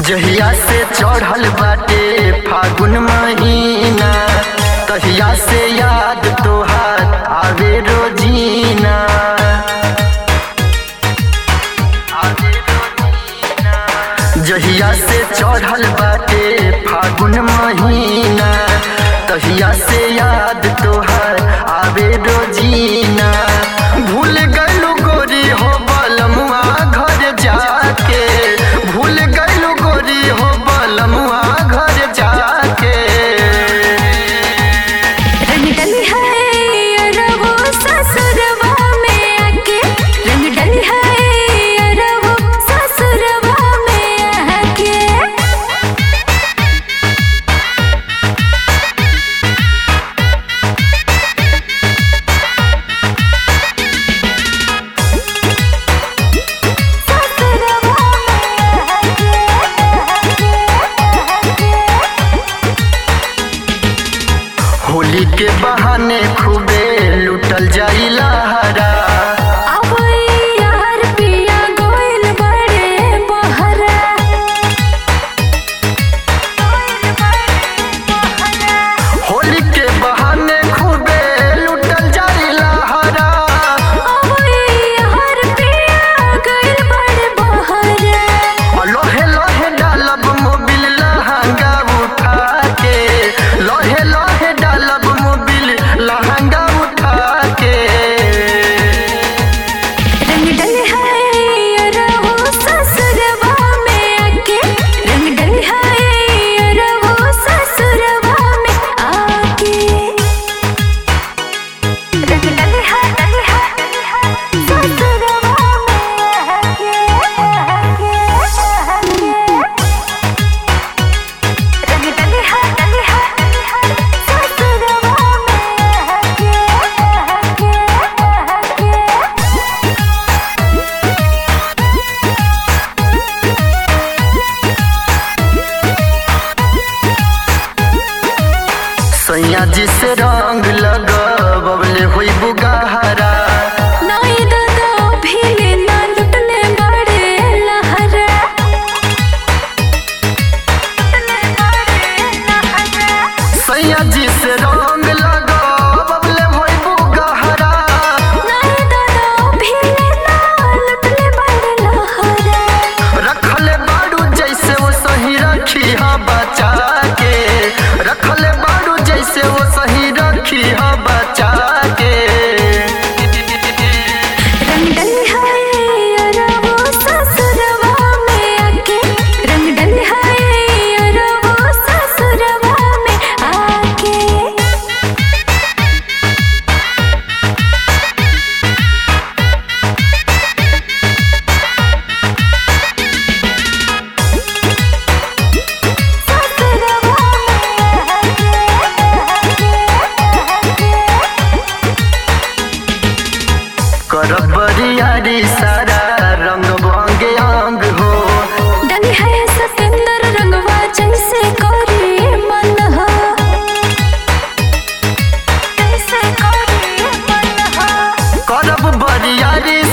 जहिया से चढ़ल बाटे फागुन महीना तहिया से याद तोहार आवे रोजीना आवे रोजीना। जहिया से चढ़ल बाटे फागुन महीना तहिया से याद तोहार आवे रोजीना भूल गलू गोरी हो बलमुआ घर जाके भूल गलू गोरी हो बलमुआ घर जाके रंग डली है रहो ससुरवा में आके रंग डली है रहो ससुरवा में आके ससुरवा होली के बहाने खूबे लुटल जाई लहरा आवई यार पिया गोइल बड़े बहरा गोइल बड़े बहरा होली के बहाने खूबे लुटल जाई लहरा आवई यार पिया गोइल बड़े बहरा लोहे लोहे डालब मोबिल लहंगा उठा के लोहे लोहे डालब मोबिल लहंगा उठा के रंग डली है रहो ससुरवा में आके रंग डली है रहो ससुरवा में आके रंग डली है डली है डली है ससुरवा में आके आके आके रंग डली है डली है डली है ससुरवा में आके आके आके सैया जी से रंग लगबले होई बुगाहरा नाई दादा भीले ना लुटले बड़े लहरा लुटले बड़े लहरा सैया जी से रंग लगबले होई बुगाहरा नाई दादा भीले ना लुटले बड़े लहरा रखले बाड़ू जैसे वो सही रखी हा बचा के रखले बाड़ू जैसे वो सही रखी हा बचा के रंग डली है रहो ससुरवा में आके रंग डली है रहो ससुरवा में आके ससुरवा करब बरियारी सारा रंग बंगे अंग हो डली है सतेंद्र रंगवा जैसे कोरी मन हो जैसे कोरी मन हो करब बरियारी